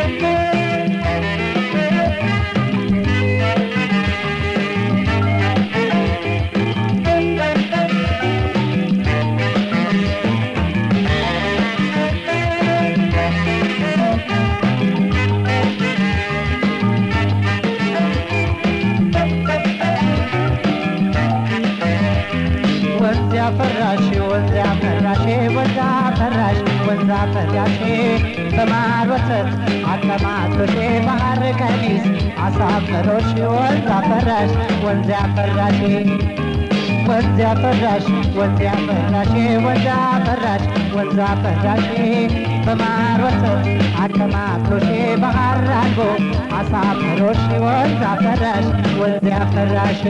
ወንዝ ያፈራሽ ወንዝ ያፈራሽ ወንዝ አፈራሽ ወንዝ አፈራሽ በማር ወተት አቀማጥሎሽ ባህር ቀሚስ አሳፈሮሽ ወንዝ አፈራሽ ወንዝ ያፈራሽ ወንዝ ያፈራሽ ወንዝ ያፈራሽ ወንዝ አፈራሽ ወንዝ አፈራሽ በማር ወተት አቀማጥሎሽ ባህር አልቦ አሳፈሮሽ ወንዝ አፈራሽ ወንዝ ያፈራሽ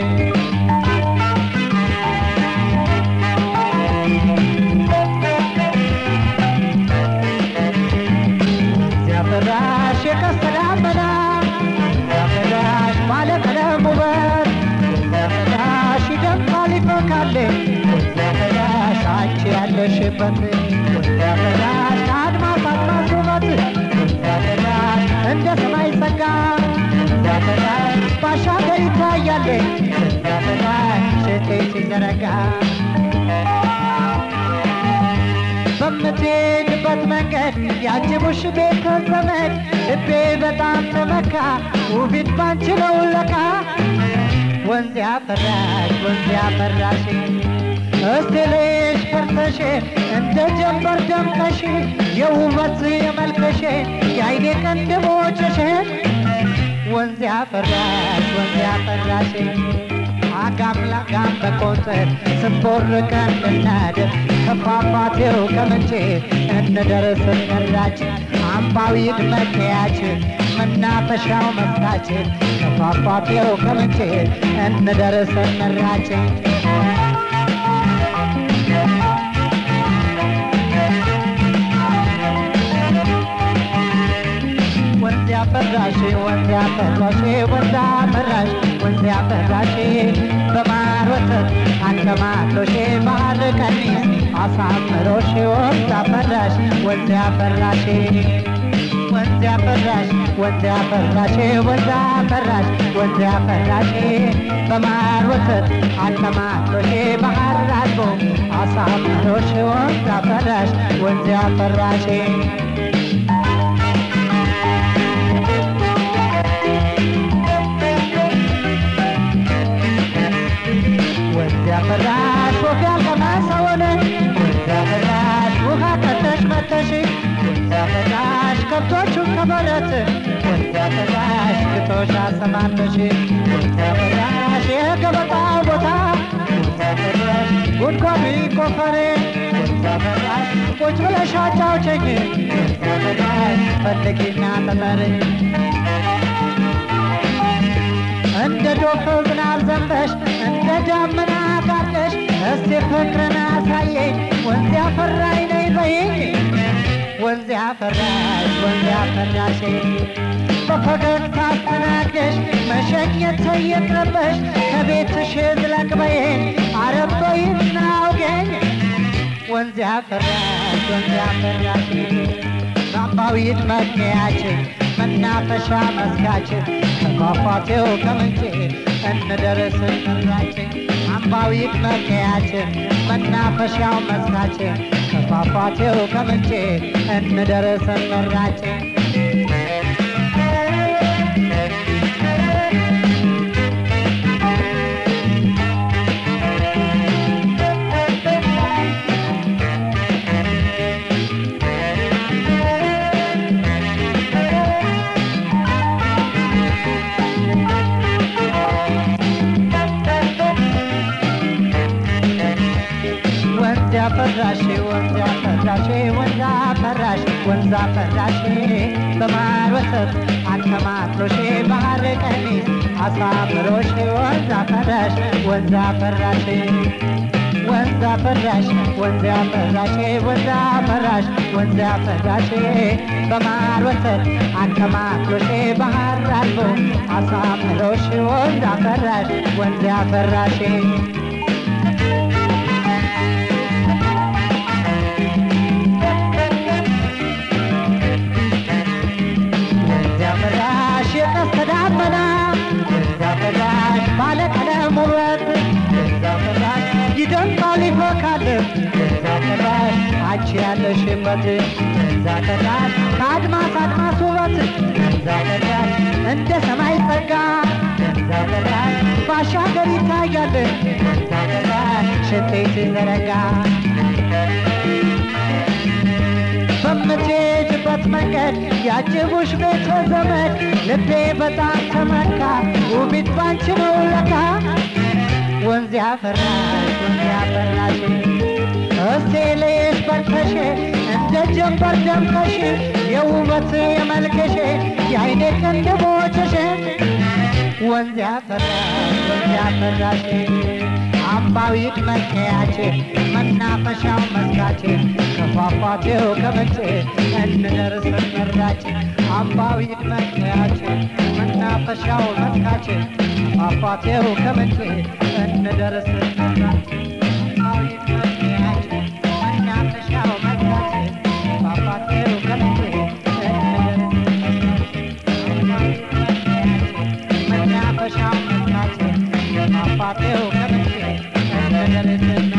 ሲያፈራሽ የቀስተ ደመና ሲያፈራሽ ባለቀለም ውበት ሲያፈራሽ ይደምቃል ይፈካል ሲያፈራሽ አንቺ ያለሽበት ሲያፈራሽ ከአድማስ አድማስ ውበት ሲያፈራሽ እንደ ሰማይ ጸጋ ሲያፈራሽ ባሻገር ይታያል ሲያፈራሽ ሽቴ ሲዘረጋ በምትሄድበት መንገድ ያጅቡሽ ቤተ ዘመድ ልቤ በጣም ተመካ ውቢት ባንቺ ነው ለካ ወንዝ ያፈራሽ ወንዝ ያፈራሽ እስቲ ልሽ ፈርተሽ እንደ ጀንበር ደምቀሽ የውበት የመልከሽ የአይኔ ቅንድቦችሽ ወንዝ ያፈራሽ ወንዝ ያፈራሽ አጋም ለጋም በቆንጽል ስንቦርቀን እናድር ከፏፏቴው ከምንጭ እንደርስ እንራጭ አምባዊ ድመቴያችን መናፈሻው መስካችን ከፏፏቴው ከምንጭ እንደርስ እንራጭ ወንዝ ያፈራሽ ወንዝ ያፈራሽ ወንዝ ያፈራሽ ወንዝ ያፈራሽ በማር ወተት አንከማሎሽ ባህር ቀሚስ አሳምሮሽ ወንዝ ያፈራሽ ወንዝ ያፈራሽ ወንዝ ያፈራሽ ወንዝ ያፈራሽ ወንዝ ያፈራሽ ወንዝ ያፈራሽ በማር ወተት አንከማሎሽ ባህር አልቦ አሳምሮሽ ወንዝ ያፈራሽ ወንዝ ያፈራሽ ወንዝ ያፈራሽ ወፍ ያልቀመሰውን ወንዝ ያፈራሽ ውሃ ቀተሽ መተሽ ወንዝ ያፈራሽ ከብቶቹን ከበረት ወንዝ ያፈራሽ ግጦሽ አሰማርተሽ ወንዝ ያፈራሽ የገበጣው ቦታ ወንዝ ያፈራሽ ጉድጓዱ ቆፈሬ ወንዝ ያፈራሽ ቁጭ ብለሽ አጫውቸኝ ወንዝ ያፈራሽ ፈልጊና ተጠሪ እንደ ዶፍ ዝናብ ዘንበሽ እንደ ዳመና ጋርደሽ እስቲ ፍቅርን አሳየኝ ወንዝ ያፈራኝ ነይ በይኝ ወንዝ ያፈራሽ ወንዝ ያፈራሽ በፈገግታ አስተናግደሽ መሸኘት ይቅርብሽ ከቤትሽ ዝለቅ በይኝ አረብ በይና አውገኝ ወንዝ ያፈራሽ ወንዝ ያፈራሽ በአምባዊት መግቢያችን መናፈሻ መስካችን ከፏፏቴው ከምንጭ እንደርስ እንራችን አምባዊት መግቢያችን መናፈሻው መስካችን ከፏፏቴው ከምንጭ እንደርስ እንራችን ወንዝ ያፈራሽ ወንዝ ያፈራሽ ወንዝ አፈራሽ ወንዝ አፈራሽ በማር ወተት አከማትሎሽ ባህር ቀሚስ አሳምሮሽ ወንዝ አፈራሽ ወንዝ አፈራሽ ወንዝ አፈራሽ ወንዝ አፈራሽ ወንዝ አፈራሽ ወንዝ አፈራሽ በማር ወተት አከማትሎሽ ባህር አልቦ አሳምሮሽ ወንዝ አፈራሽ ወንዝ አፈራሽ ያለሽበት ወንዛ ፈራሽ ከአድማስ አድማስ ውበት ወንዛ ፈራሽ እንደ ሰማይ ጸጋ ወንዛ ፈራሽ ባሻገር ይታያል ወንዛ ፈራሽ ሽቴ ሲዘረጋ በምትሄጅበት መንገድ ያጅቡሽ ቤተ ዘመድ ልቤ በጣም ተመካ ውቢት ባንቺ ነው ለካ ወንዝ ያፈራሽ ወንዝ ያፈራሽ እስቴ ልይሽ በርተሽ እንደ ጀንበር ደምቀሽ የውበት የመልክሽ የአይኔ ቅንድቦችሽ ወንዝ ያፈራሽ ወንዝ ያፈራሽ አምባዊት መለያች መናፈሻው መስራች ከፏፏቴው ከምንጭ እንድንደርስ መራች አምባዊት መለያች መናፈሻው መስራች ከፏፏቴው ከምንጭ እንድንደርስ መራች አምባዊት መለያች መናፈሻው መስራች ከፏፏቴው ከምንጭ እንድንደርስ አምባዊት መለያች መናፈሻው መስራች ከፏፏቴው ከምንጭ እንድንደርስ